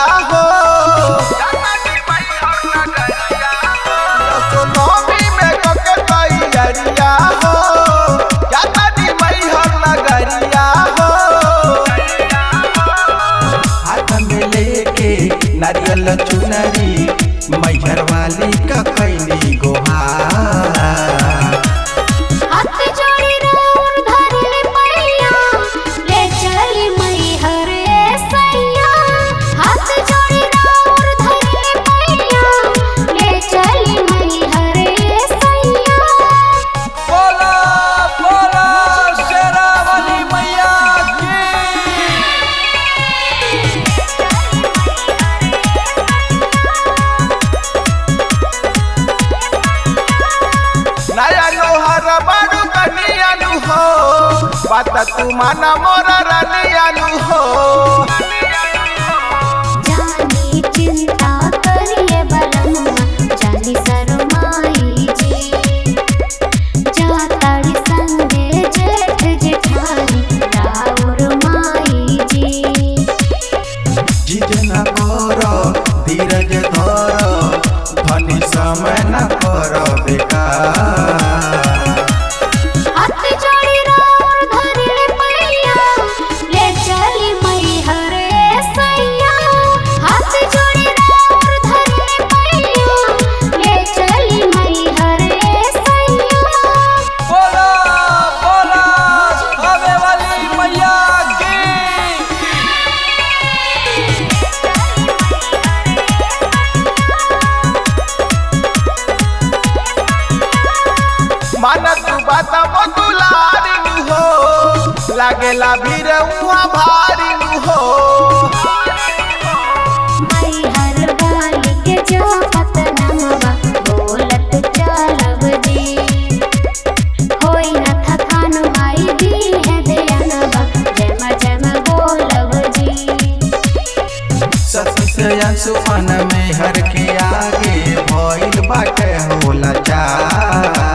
हो सोनमी में कके तैयारिया हो जाता नी मैहर नगरिया हो हाथ में लेके नारियल चुनरी मैहर वाली का कैली गोहार हाथ जोड़ी राउर धरले पैया ले चली मैहर सैया हाथ जोड़ी राउर धरले पैया ले चली मैहर सैया बोला बोला शेरावाली मैया की नया लोहर बाडू कनियानु हो बात तू माना मोरा रानियानु हो जानी चिंता करिए बलनुआ जानी शरमाई जी जाताड़ी संगे जेठ जेठानी राउर माई जी जिजना कर धीरज धर धनी समय न कर बेकार हाथ जोड़ी राउर धरले पैया ले चली मैहर सैया हाथ जोड़ी राउर धरले पैया ले चली मैहर सैया बोला बोला आवे वाली मैया की माना तू बात मधुलारी हो लागेला भीड़ उहाँ भारी हो मैहर वाली के जो पतनमवा बोलत चलब जी होई न थकान माई दी है दयानवा जम जम बोलब जी सती से अंशुमन में हर के आगे भइल बाटे होला चार